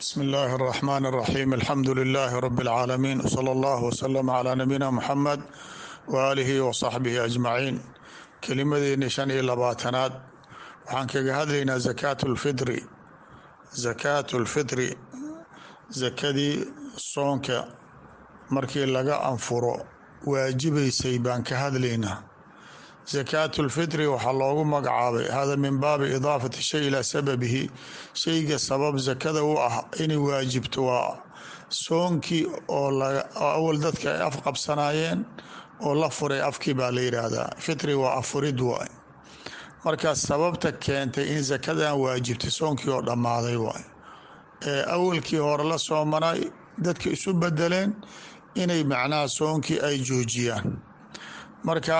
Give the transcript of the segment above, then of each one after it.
bsmi illaahi اraxmaan اraxiim alxamdu lilaahi rabi اlcaalamiin wsala allah wslm calaa nabiyina muxamed waaalihi wasaxbihi ajmaciin kelimadeeni shan iyo labaatanaad waxaan kaga hadlaynaa zakaat lfitri zakaat lfitri zakadii soonka markii laga anfuro waajibaysay baan ka hadlaynaa zakaat lfitri waxaa loogu magacaabay hada min baabi idaafati shay ilaa sababihi shayga sabab zakada u ah inay waajibto waa soonkii oo awal dadka ay af qabsanaayeen oo la furay afkii baa la yidhaahdaa fitri waa afurid waay marka sababta keentay in zakadan waajibtay soonkii oo dhammaaday waay ee awalkii hore la soomanay dadka isu bedeleen inay macnaha soonkii ay joojiyaan marka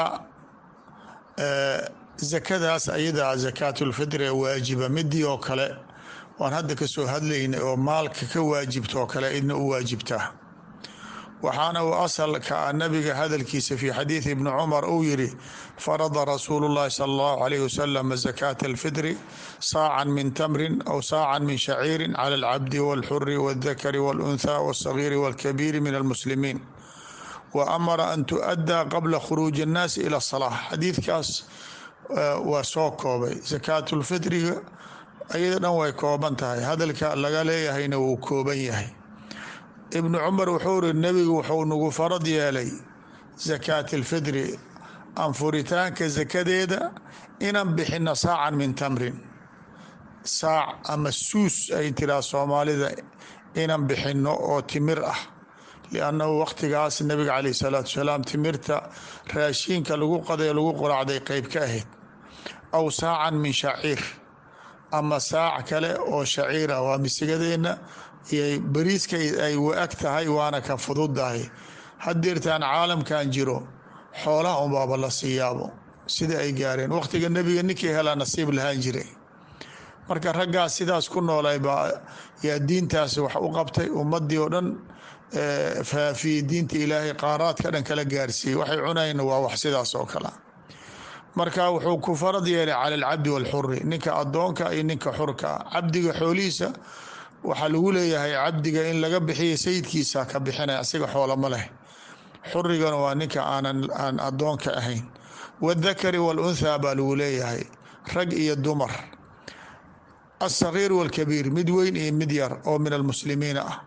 zakadaas ayadaa zakaatulfitri ee waajiba midii oo kale waan hadda kasoo hadlaynay oo maalka ka waajibta oo kale idna u waajibtaa waxaana uu asalka a nabiga hadalkiisa fi xadiidi ibni cumar uu yiri farada rasuulu llahi sala allahu alayh wasalam zakaata alfitri saacan min tamrin aw saacan min shaciirin cala alcabdi walxuri waldakari waluntha walsagiiri walkabiiri min almuslimiin wa amara an tu-addaa qabla khuruuji annaasi ila salaa xadiidkaas waa soo koobay zakaatulfitriga ayada dhan way kooban tahay hadalka laga leeyahayna wuu kooban yahay ibnu cumar wuxuu iri nebigu wuxuu nagu farad yeelay zakaat alfitri anfuritaanka zakadeeda inaan bixino saacan min tamrin saac ama suus ay tiraa soomaalida inaan bixino oo timir ah liannahu waqtigaas nabiga caleyh salaatu wasalaam timirta raashiinka lagu qaday lagu quraacday qeyb ka ahayd aw saacan min shaciir ama saac kale oo shaciir ah waa misigadeenna iyo bariiska ay wa-ag tahay waana ka fududahay hadeertaan caalamkan jiro xoolaha unbaaba la siiyaabo sida ay gaareen waqtiga nebiga ninkii helaa nasiib lahaan jiray marka raggaas sidaas ku noolay baa yaa diintaas wax u qabtay ummadii oo dhan faafiyey diinta ilaahay qaaraadka dhan kala gaarsiiyey waxay cunayna waa wax sidaas oo kale marka wuxuu ku farad yeelay cala alcabdi walxuri ninka adoonka iyo ninka xurka cabdiga xoolihiisa waxaa lagu leeyahay cabdiga in laga bixiya sayidkiisa ka bixinaya asiga xoolama leh xurigana waa ninka aanan aan adoonka ahayn wadakari walunthaa baa lagu leeyahay rag iyo dumar alsagiir walkabiir mid weyn iyo mid yar oo min almuslimiina ah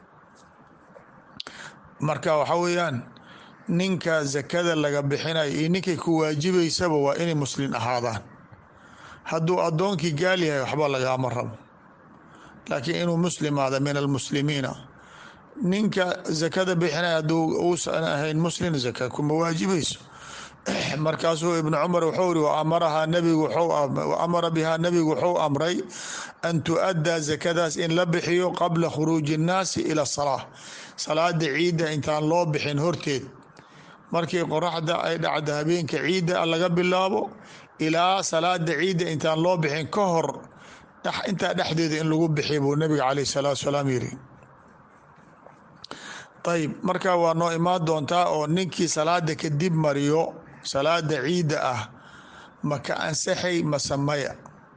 marka waxa weeyaan ninka zakada laga bixinayo iyo ninkay ku waajibaysaba waa inay muslin ahaadaan hadduu addoonkii gaal yahay waxba lagaama rabo laakiin inuu muslimaada min almuslimiina ninka zakada bixinaya hadduu uusan ahayn muslin zaka kuma waajibayso markaasuu ibnu cumar wuxuu iri waamarahaa nabigu amara bihaa nabigu wuxuu amray an tu-addaa zakadaas in la bixiyo qabla khuruuji innaasi ila salaa salaada ciidda intaan loo bixin horteed markii qoraxda ay dhacda habeenka ciidda laga bilaabo ilaa salaada ciidda intaan loo bixin ka hor intaa dhexdeeda in lagu bixiy buu nabiga caleyh salaatu salaam yiri ayib marka waa noo imaan doontaa oo ninkii salaada kadib mariyo salaada ciidda ah maka ansaxay masamaya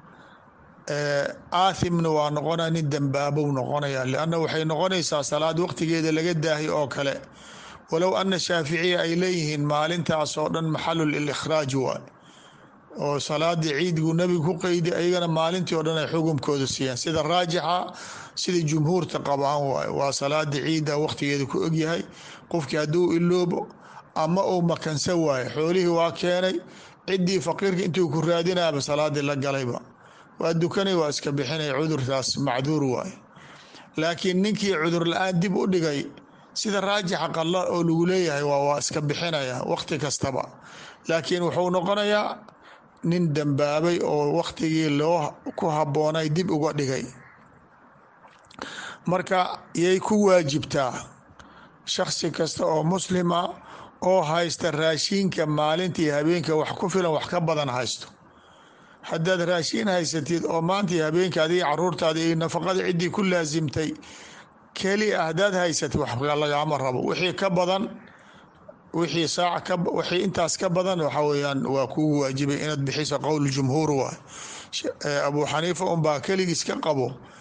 aathimna waa noqonaya nin dambaabow noqonaya lianna waxay noqonaysaa salaad waqtigeeda laga daahay oo kale walow ana shaaficiya ay leeyihiin maalintaas oo dhan maxalu likhraaj waay oo salaadii ciidgu nebigu ku qeydi ayagana maalintii oo dhan ay xukumkooda siiyaan sida raajixa sida jumhuurta qabaan waay waa salaada ciidda waqtigeeda ku ogyahay qofkii hadduu iloobo ama uu makansa waayo xoolihii waa keenay ciddii faqiirka intuu ku raadinaaba salaadii la galayba waa dukanay waa iska bixinay cudurtaas macduur waay laakiin ninkii cudur la-aan dib u dhigay sida raajixa qalla oo lagu leeyahay waa iska bixinaya waqti kastaba laakiin wuxuu noqonayaa nin dambaabay oo waqtigii loo ku habboonay dib uga dhigay marka yay ku waajibtaa shakhsi kasta oo muslima oo haysta raashiinka maalintii habeenka wax ku filan wax ka badan haysto haddaad raashiin haysatid oo maantii habeenka adig caruurtaada iyo nafaqada ciddii ku laasimtay keli ah haddaad haysatid wax lagaama rabo wixii ka badan wixii saac wixii intaas ka badan waxa weyaan waa kugu waajibay inaad bixiso qowl jumhuur waay abuu xaniifa unbaa keligiis ka qabo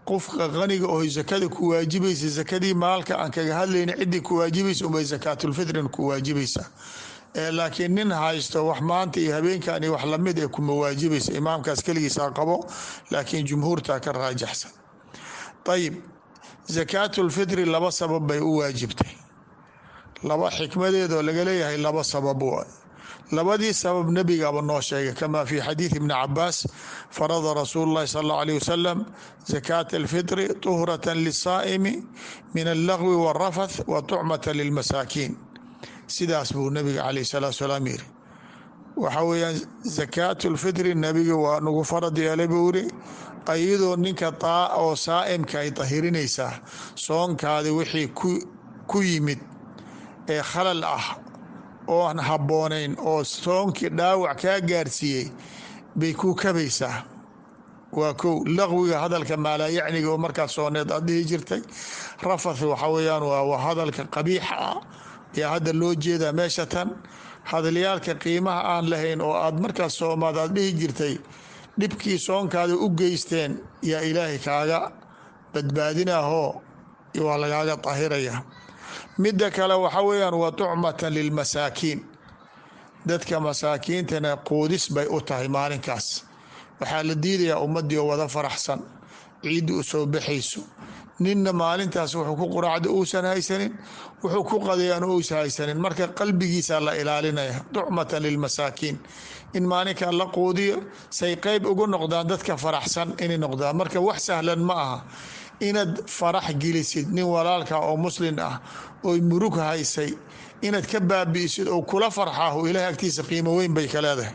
qofka qaniga oo sakada ku waajibaysa sakadii maalka aan kaga hadlayna ciddii ku waajibaysa unbay sakaatulfitrin ku waajibaysa laakiin nin haysto wax maanta iyo habeenkan iyo wax lamid ee kuma waajibaysa imaamkaas keligiisaa qabo laakiin jumhuurtaa ka raajaxsan ayib sakaatulfitri laba sabab bay u waajibtay laba xikmadeedoo laga leeyahay laba sabab labadii sabab nebigaba noo sheegay kama fi xadiid ibni cabaas farada rasuulu llahi sal allahu alayh wasalam zakaata alfitri tuhrata lisaa'imi min allagwi warafath wa tucmata lilmasaakiin sidaas buu nabiga calayh salatu salaam yiri waxa weeyaan zakaatu lfitri nebiga waa nagu farad yeelay buu yiri ayadoo ninka taa oo saa'imka ay dahirinaysaa soonkaadi wixii ku yimid ee khalal ah oo aan habboonayn oo soonkii dhaawac kaa gaarsiiyey bay kuu kabaysaa waa kow laqwiga hadalka maalaayacniga oo markaas sooneed aad dhihi jirtay rafath waxa weeyaan waa hadalka qabiixa ah yaa hadda loo jeedaa meesha tan hadalyaalka qiimaha aan lahayn oo aad markaas soomaad aad dhihi jirtay dhibkii soonkaada u geysteen yaa ilaahay kaaga badbaadinahoo waa lagaaga dahiraya midda kale waxa weeyaan wa tucmatan lilmasaakiin dadka masaakiintana quudis bay u tahay maalinkaas waxaa la diidayaa ummaddii oo wada faraxsan ciidda u soo baxayso ninna maalintaas wuxuu ku quraacda uusan haysanin wuxuu ku qadayaan uusan haysanin marka qalbigiisa la ilaalinaya tucmatan lilmasaakiin in maalinkaa la quudiyo say qeyb ugu noqdaan dadka faraxsan inay noqdaan marka wax sahlan ma aha inaad farax gelisid nin walaalka oo muslin ah oy murug haysay inaad ka baabi'isid oo kula farxaahu ilahay agtiisa qiimo weyn bay ka leedahay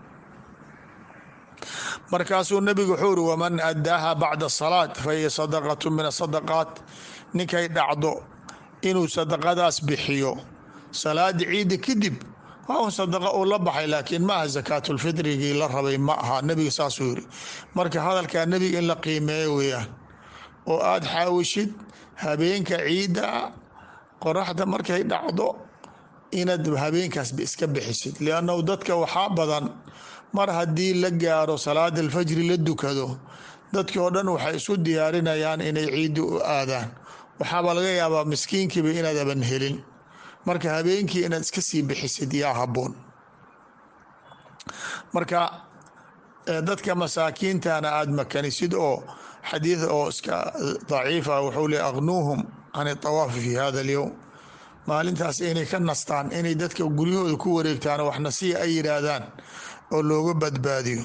markaasuu nabigu wuxuu uri waman addaaha bacda salaat fa hiya sadaqatu min asadaqaat ninkay dhacdo inuu sadaqadaas bixiyo salaada ciidda kadib waa un sadaqa uu la baxay laakiin ma aha sakaatulfitrigii la rabay ma aha nebiga saasuu yiri marka hadalkaa nebiga in la qiimeeyo weeyaan oo aada xaawishid habeenka ciidda qoraxda markay dhacdo inaad habeenkaasba iska bixisid liannahu dadka waxaa badan mar haddii la gaaro salaada alfajri la dukado dadkii oo dhan waxay isu diyaarinayaan inay ciiddi u aadaan waxaaba laga yaabaa miskiinkiiba inaadaban helin marka habeenkii inaad iska sii bixisid yaa habboon marka dadka masaakiintana aada makanisid oo xadiid oo iska daciifa wuxuu le aqnuuhum can itawaafi fi hada alyowm maalintaas inay ka nastaan inay dadka guryahooda ku wareegtaan waxna si ay yidhaahdaan oo looga badbaadiyo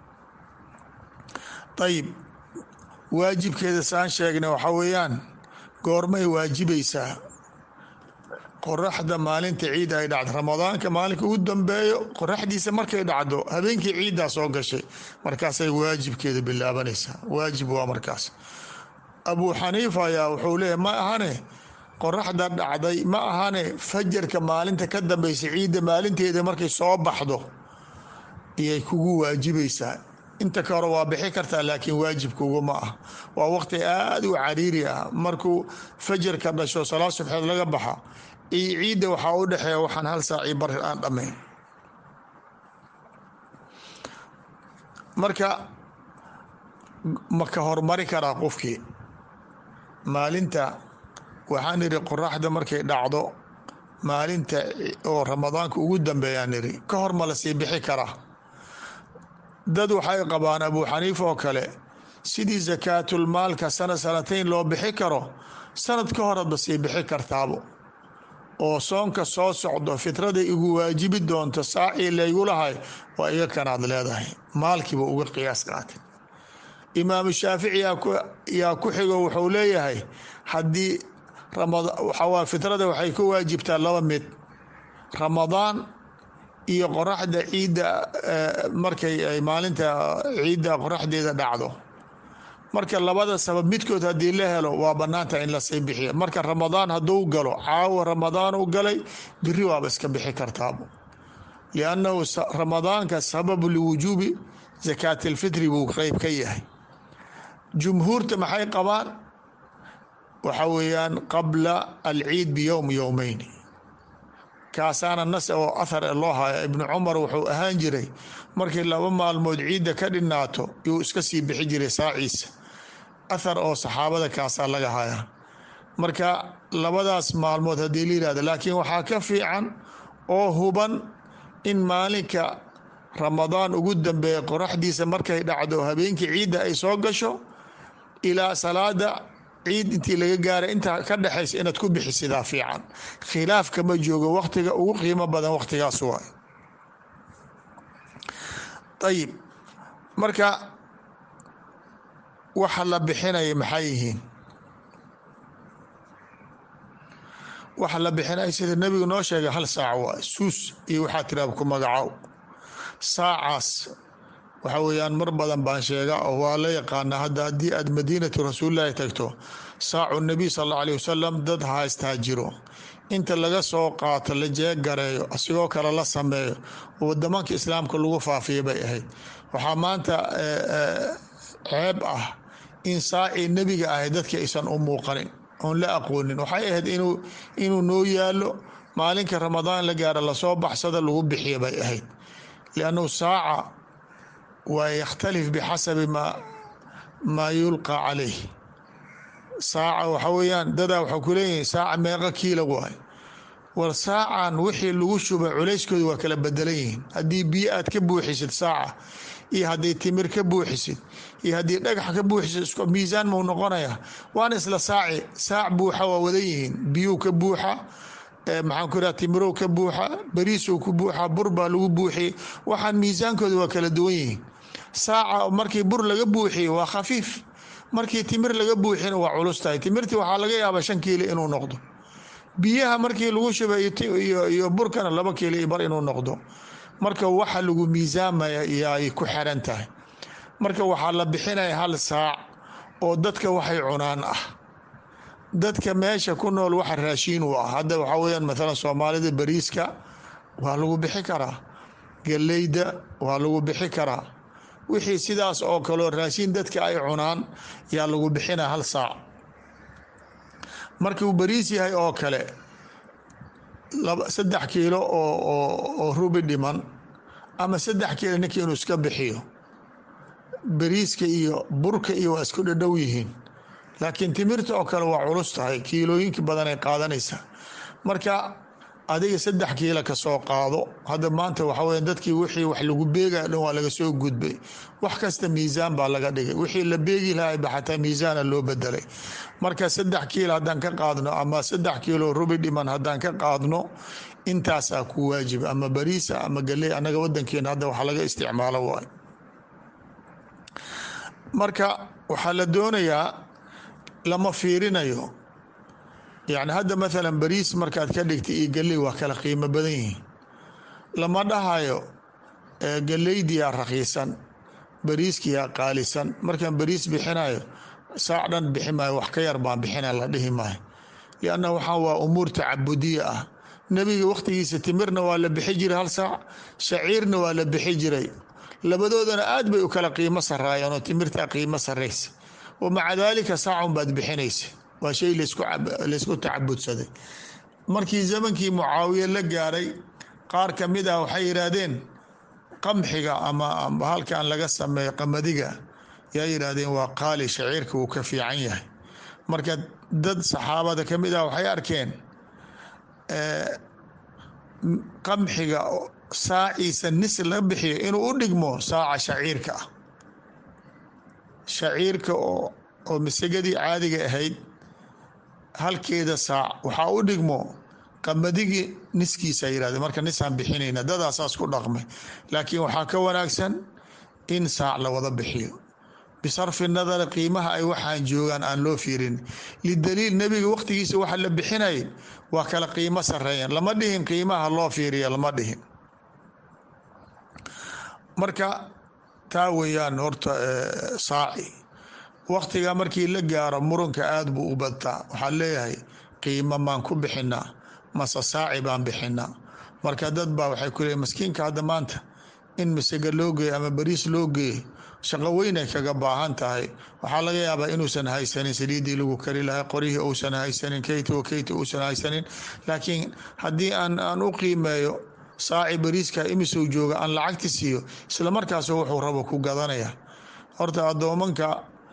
ayib waajibkeeda saan sheegnay waxaa weeyaan goormay waajibaysaa qoraxda maalinta ciidda ay dhacdo ramadaanka maalinka ugu dambeeyo qoraxdiisa markay dhacdo habeenkii ciiddaa soo gashay markaasay waajibkeeda bilaabanaysaa waajib waa markaas abuu xaniifa ayaa wuxuu leeyahy ma ahane qoraxda dhacday ma ahane fajarka maalinta ka dambeysa ciidda maalinteeda markay soo baxdo iyay kugu waajibaysaa inta ka hore waa bixi kartaa laakiin waajibkugu ma ah waa waqti aada u cariiri ah markuu fajarka dhasho salaad subxeed laga baxa iyo ciidda waxaa u dhexeeya waxaan hal saaci bar aan dhammayn marka ma ka hormari karaa qofkii maalinta waxaan idhi qoraxda markay dhacdo maalinta oo ramadaanka ugu dambeeyaan idhi ka hor ma la sii bixi karaa dad waxay qabaan abuu xaniifa oo kale sidii sakaatulmaalka sana sanatayn loo bixi karo sanad ka horadba sii bixi kartaabo oo soonka soo socdo fitrada igu waajibi doonto saacii laygu lahay waa iga kanaad leedahay maalkiiba uga qiyaas qaatay imaamu shaafici yaa ku xigo wuxuu leeyahay haddii waxawaa fitrada waxay ku waajibtaa laba mid ramadaan iyo qoraxda ciidda markay ay maalinta ciidda qoraxdeeda dhacdo marka labada sabab midkood haddii la helo waa banaanta in lasii bixiya marka ramadaan hadduu galo caawa ramadaan u galay biri waaba iska bixi kartaabo liannahu ramadaanka sababu liwujuubi zakaati alfitri buu qeyb ka yahay jumhuurta maxay qabaan waxa weeyaan qabla alciid biyowm yowmeyn kaasaana nas oo athar e loo haya ibnu cumar wuxuu ahaan jiray markii laba maalmood ciidda ka dhinaato yuu iska sii bixi jiray saaciisa athar oo saxaabada kaasaa laga hayaa marka labadaas maalmood haddii la yihahdo laakiin waxaa ka fiican oo huban in maalinka ramadaan ugu dambeeya qoraxdiisa markay dhacdo habeenkii ciidda ay soo gasho ilaa salaada ciid intii laga gaara intaa ka dhexaysa inaad ku bixisidaa fiican khilaaf kama joogo waktiga ugu qiimo badan waktigaas waay ayib marka waxa la bixinaya maxay yihiin waxa la bixinaya sida nebigu noo sheegay hal saac waa suus iyo waxaa tiraab ku magacow saacaas waxa weeyaan mar badan baan sheega oo waa la yaqaanaa hadda haddii aad madiinatu rasuulillahi tagto saacu nabiy sal alla alih wasalam dad haystaa jiro inta laga soo qaato la jeegareeyo asigoo kale la sameeyo wadamanka islaamka lagu faafiya bay ahayd waxaa maanta ceeb ah in saacii nebiga ahay dadka aysan u muuqanin oon la aqoonin waxay ahayd inuu inuu noo yaalo maalinka ramadaan la gaaro lasoo baxsada lagu bixiya bay ahayd liannahu saaca waa yakhtalif bixasabi ma maa yulqa calayh saaca waxa weeyaan dadaa waxaa ku leeyihin saaca meeqa kiila waay war saacan wixii lagu shubay culayskooda waa kala bedelan yihiin haddii biyo aad ka buuxisid saaca iyo haddii timir ka buuxisid iyo haddii dhagax ka buuxisid isku miisaan mau noqonaya waana isla saaci saac buuxa waa wadan yihiin biyuu ka buuxa maxaan ku iraha timirow ka buuxa bariisow ku buuxa bur baa lagu buuxiyey waxaan miisaankooda waa kala duwan yihiin saaca markii bur laga buuxiye waa khafiif markii timir laga buuxina waa culus tahay timirtii waxaa laga yaabaa shan kiilo inuu noqdo biyaha markii lagu shubay iyo burkana laba kiilo iyo bar inuu noqdo marka waxa lagu miisaamaya iyoay ku xiran tahay marka waxaa la bixinaya hal saac oo dadka waxay cunaan ah dadka meesha ku nool waxa raashiin u ah hadda waxaa weyaan maalan soomaalida bariiska waa lagu bixi karaa galeyda waa lagu bixi karaa wixii sidaas oo kaleo raashiin dadka ay cunaan yaa lagu bixina hal saac markuu bariis yahay oo kale saddex kiilo oo rubi dhiman ama saddex kiilo ninka inuu iska bixiyo bariiska iyo burka iyo waa isku dhadhow yihiin laakiin timirta oo kale waa culus tahay kiilooyinka badan ay qaadanaysaa marka adiga saddex kiila kasoo qaado hadda maanta waxa weya dadkii wixii wax lagu beegaya dhan waa laga soo gudbay wax kasta miisaan baa laga dhigay wixii la beegi lahay ba xataa miisaana loo bedelay marka saddex kiilo haddaan ka qaadno ama saddex kiilo rubi dhiman haddaan ka qaadno intaasaa ku waajiba ama bariisa ama galey annaga wadankeena hadda waxa laga isticmaalo waay marka waxaa la doonayaa lama fiirinayo yani hadda maalan bariis markaad ka dhigtay iyo galey waa kala qiimo badan yihiin lama dhahayo galeydiyaa rakiisan bariiskiyaa qaalisan markaan bariis bixinayo saac dhan bixi maayo wax ka yar baan bixina la dhihi maayo lianna waxaa waa umuur tacabudiya ah nebiga wakhtigiisa timirna waa la bixi jiray hal saac shaciirna waa la bixi jiray labadoodana aad bay u kala qiimo saraayeen oo timirtaa qiimo saraysa wa maca daalika saacun baad bixinaysa waa shay laysku tacabudsaday markii zamankii mucaawiye la gaaray qaar ka mid ah waxay yidhaahdeen qamxiga ama halkan laga sameeyo qamadiga yaa yidhaahdeen waa qaali shaciirka wuu ka fiican yahay marka dad saxaabada ka mid ah waxay arkeen qamxiga saaciisa nis laga bixiyo inuu u dhigmo saaca shaciirka ah shaciirka oo masagadii caadiga ahayd halkeeda saac waxaa u dhigmo qamadigi niskiisa yirahde marka nisaan bixinayna dadaasaas ku dhaqmay laakiin waxaa ka wanaagsan in saac la wada bixiyo bisarfi nadari qiimaha ay waxaan joogaan aan loo fiirin lidaliil nebiga wakhtigiisa waxa la bixinay waa kala qiimo sareeyan lama dhihin qiimaha loo fiiriya lama dhihin marka taa weeyaan horta saaci wakhtiga markii la gaaro muranka aada buu u badtaa waxaan leeyahay qiimo maan ku bixinaa mase saaci baan bixinaa marka dad baa waxay ku leeyiin maskiinka hadda maanta in masega loo geeyo ama bariis loo geeyo shaqo weynay kaga baahan tahay waxaa laga yaabaa inuusan haysanin saliidii lagu kari lahay qorihii uusan haysanin keyta o keyta uusan haysanin laakiin haddii aan aan u qiimeeyo saaci bariiska imisou jooga aan lacagti siiyo isla markaasu wuxuu rabo ku gadanaya horta addoomanka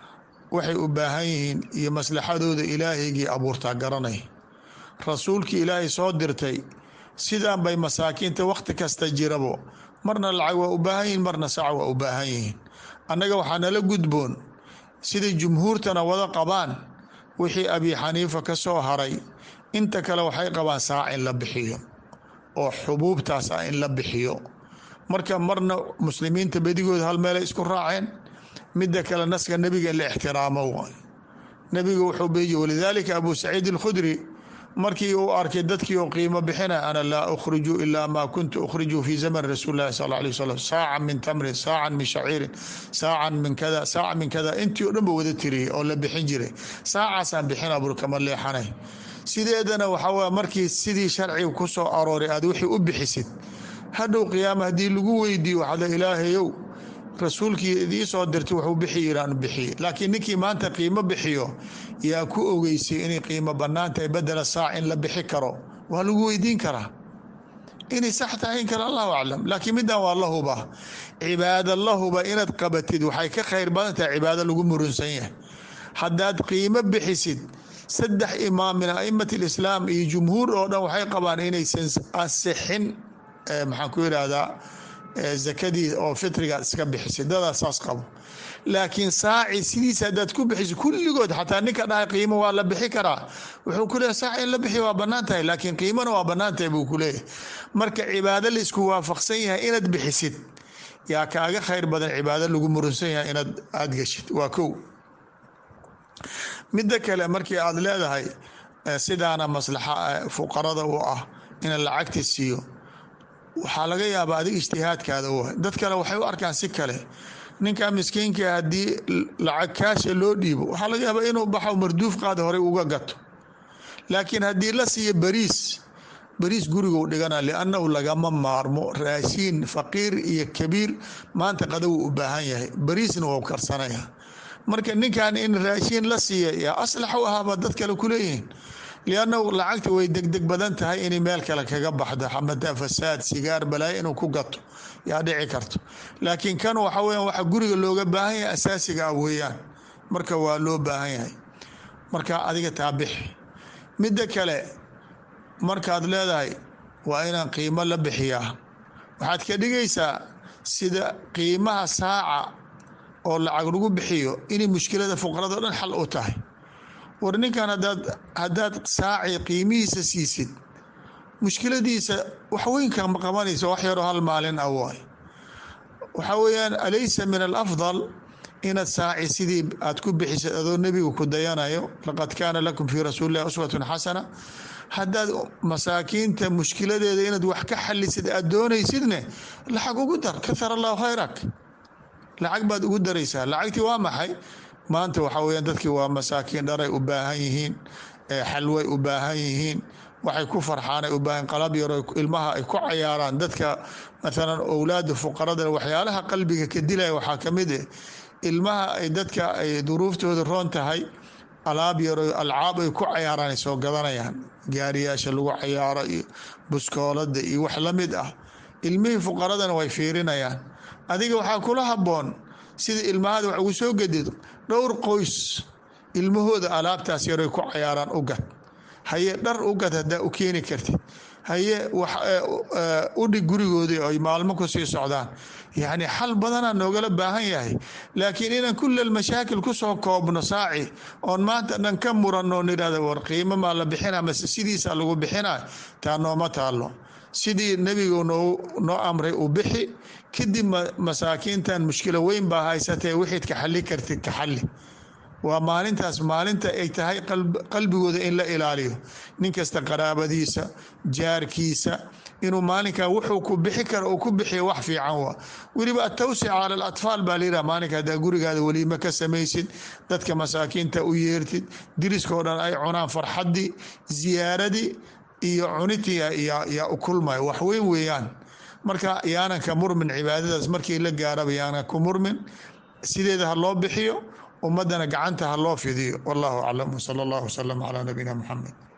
waxay u baahan yihiin iyo maslaxadooda ilaahaygii abuurtaa garanay rasuulkii ilaahay soo dirtay sidaan bay masaakiinta wakhti kasta jirabo marna lacag waa u baahan yihiin marna saca waa u baahan yihiin annaga waxaa nala gudboon siday jumhuurtana wada qabaan wixii abi xaniifa ka soo haray inta kale waxay qabaan saac in la bixiyo oo xubuubtaas ah in la bixiyo marka marna muslimiinta bedigooda hal meelay isku raaceen midda kale naska nebiga in la ixtiraamo waay nebiga wuxuu beeyi walidaalika abu saciid alkhudri markii uu arkay dadkii oo qiimo bixina ana laa ukhriju ilaa maa kuntu ukhriju fi zaman rasuuli lahi sal alay wasalam saacan min tamrin saacan min shaciirin saacan min kada saacan min kada intii o dhan ba wada tiriyey oo la bixin jiray saacaasaan bixina bur kama leexanay sideedana waxaa waye markii sidii sharciga ku soo arooray aad wixii u bixisid hadhow qiyaama haddii lagu weydiiyo waxaad le ilaahayow rasuulkii idii soo dirtay wuxuu bixi yiraan bixiye laakiin ninkii maanta qiimo bixiyo yaa ku ogeysay inay qiimo bannaan tahay bedela saac in la bixi karo waa lagu weydiin karaa inay sax tahay in kale allahu aclam laakiin middan waa la huba cibaado la huba inaad qabatid waxay ka khayr badan tahay cibaado lagu murunsan yahay haddaad qiimo bixisid saddex imaam min a'imat alislaam iyo jumhuur oo dhan waxay qabaan inaysan ansixin maxaan ku yidhaahdaa zakadii oo fitrigaad iska bixisay dadaa saas qabo laakiin saaci sidiisa haddaad ku bixiso kulligood xataa ninka dhahay qiimo waa la bixi karaa wuxuu ku leeyahy saaci in la bixi waa bannaan tahay laakiin qiimona waa bannaan tahay buu ku leeyahay marka cibaado la isku waafaqsan yahay inaad bixisid yaa kaaga khayr badan cibaado lagu murunsan yahay inaad aada geshid waa kow midda kale markii aad leedahay sidaana maslaxa fuqarada u ah ina lacagti siiyo waxaa laga yaabaa adiga ijtihaadkaada u dad kale waxay u arkaan si kale ninka miskiinka haddii lacag kaasha loo dhiibo waxaa laga yaabaa inuu baxo marduuf qaada horey uga gato laakiin haddii la siiyo bariis bariis guriguu dhigana liannahu lagama maarmo raashiin faqiir iyo kabiir maanta qadawu u baahan yahay bariisna wou karsanaya marka ninkan in raashiin la siiya yaa aslax u ahaaba dad kale kuleeyihiin liannahu lacagta way degdeg badan tahay inay meel kale kaga baxdo xamada fasaad sigaar balaayo inuu ku gato yaa dhici karto laakiin kan waxa weyan waxa guriga looga baahan yahay asaasiga ah weeyaan marka waa loo baahan yahay marka adiga taabixi midda kale markaad leedahay waa inaan qiimo la bixiyaa waxaad ka dhigaysaa sida qiimaha saaca oo lacag lagu bixiyo inay mushkilada fuqarado dhan xal u tahay war ninkan hadaad haddaad saaci qiimihiisa siisid mushkiladiisa waxweynka ma qabanaysa wax yaroo hal maalin ah waay waxaa weeyaan alaysa min alafdal inaad saaci sidii aad ku bixisid adoo nebiga ku dayanayo laqad kaana lakum fii rasuuli illahi uswatun xasana haddaad masaakiinta mushkiladeeda inaad wax ka xalisid aad doonaysidne lacag ugu dar kahar allahu khayrak lacag baad ugu daraysaa lacagtii waa maxay maanta waxaa weyaan dadkii waa masaakiin dharay u baahan yihiin xalway u baahan yihiin waxay ku farxaanay u baahan qalab yaro ilmaha ay ku cayaaraan dadka maalan owlaada fuqarada waxyaalaha qalbiga ka dilaya waxaa ka mid eh ilmaha ay dadka ay duruuftooda roon tahay alaab yaro alcaab ay ku cayaaraan ay soo gadanayaan gaariyaasha lagu cayaaro iyo buskoolada iyo wax la mid ah ilmihii fuqaradana way fiirinayaan adiga waxaa kula haboon sida ilmahada wax ugu soo gedid dhowr qoys ilmahooda alaabtaas yaroy ku cayaaraan u gad haye dhar u gad haddaa u keeni kartid haye udhig gurigoodii ay maalmo ku sii socdaan yacni xal badanaa noogala baahan yahay laakiin inaan kullal mashaakil kusoo koobno saaci oon maanta dhan ka muranoo nidhahda war qiimo maa la bixina mase sidiisa lagu bixina taa nooma taalo sidii nebigu noo amray u bixi kadib masaakiintan mushkilo weyn baa haysatee wixiid ka xali kartid ka xali waa maalintaas maalinta ay tahay qalbigooda in la ilaaliyo nin kasta qaraabadiisa jaarkiisa inuu maalinkaa wuxuu ku bixi kara uu ku bixiyo wax fiican waa weliba atawsica cala alatfaal baa layidhaha maalinka haddaa gurigaada weliima ka samaysid dadka masaakiinta u yeertid diriskao dhan ay cunaan farxaddii ziyaaradii iyo cunitii yaa u kulmaya wax weyn weeyaan marka yaanan ka murmin cibaadadaas markii la gaaraba yaanan ku murmin sideeda ha loo bixiyo ummadana gacanta ha loo fidiyo wallahu aclam wsala allah wsalam calaa nabiyina muxamed